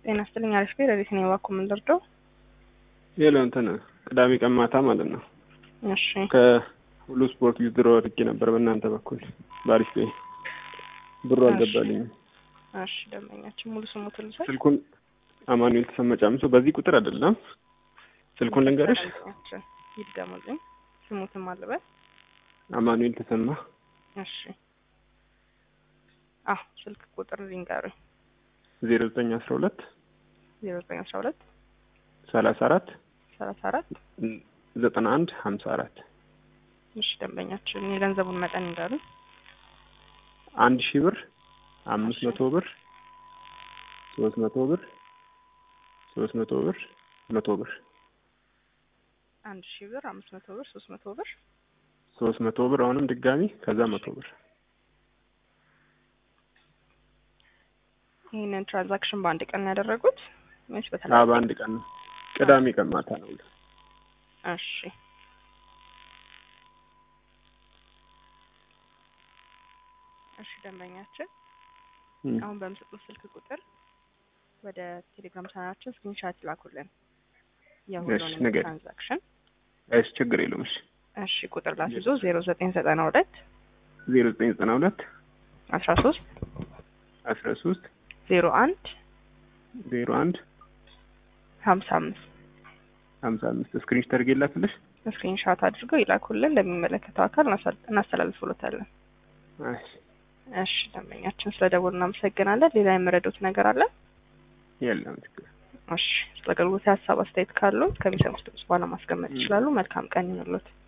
ጤና ይስጥልኝ። አሪፍ ቤት ረዲት ነው የባኩ የምንደርደው ሌላው እንትን ቅዳሜ ቀን ማታ ማለት ነው እሺ ከሁሉ ስፖርት ዊዝድሮ አድርጌ ነበር በእናንተ በኩል በአሪፍ ቤ ብሩ አልገባልኝም። እሺ ደንበኛችን ሙሉ ስሙ ትልሰል ስልኩን አማኑኤል ተሰማ ጫምሶ በዚህ ቁጥር አይደለም ስልኩን ልንገርሽ ደንበኛችን ይድገሙልኝ። ስሙትም አለበት አማኑኤል ተሰማ እሺ አዎ ስልክ ቁጥር ሊንገሩኝ ዜሮ ዘጠኝ አስራ ሁለት ዜሮ ዘጠኝ አስራ ሁለት ሰላሳ አራት ሰላሳ አራት ዘጠና አንድ ሀምሳ አራት እሺ ደንበኛችን የገንዘቡን መጠን ይንገሩኝ። አንድ ሺህ ብር አምስት መቶ ብር ሶስት መቶ ብር ሶስት መቶ ብር መቶ ብር አንድ ሺህ ብር አምስት መቶ ብር ሶስት መቶ ብር ሶስት መቶ ብር አሁንም ድጋሚ ከዛ መቶ ብር ይህንን ትራንዛክሽን በአንድ ቀን ነው ያደረጉት ወይስ አ በተለያየ? በአንድ ቀን ነው ቅዳሜ ቀን ማታ ነው እሺ እሺ ደንበኛችን እም። አሁን በምሰጡት ስልክ ቁጥር ወደ ቴሌግራም ቻናላችን ስክሪንሻት ይላኩልን የሁሉንም ንገሪኝ። ትራንዛክሽን። እሺ ችግር የለውም እሺ እሺ ቁጥር ላስይዞ ዜሮ ዘጠኝ ዘጠና ሁለት ዜሮ ዘጠኝ ዘጠና ሁለት አስራ ሶስት አስራ ሶስት ዜሮ አንድ ዜሮ አንድ ሀምሳ አምስት ሀምሳ አምስት ስክሪንሽ ተርጌ ላክልሽ ስክሪንሻት አድርገው ይላኩልን ለሚመለከተው አካል እናሳል- እናስተላልፍሎታለን። እሺ እሺ ደንበኛችን ስለ ደወሉ እናመሰግናለን። ሌላ የምረዱት ነገር አለ? የለም ችግር እሺ ስለ አገልግሎት ሀሳብ አስተያየት ካሉ ከሚሰሙት ድምጽ በኋላ ማስቀመጥ ይችላሉ። መልካም ቀን ይሁንልዎት።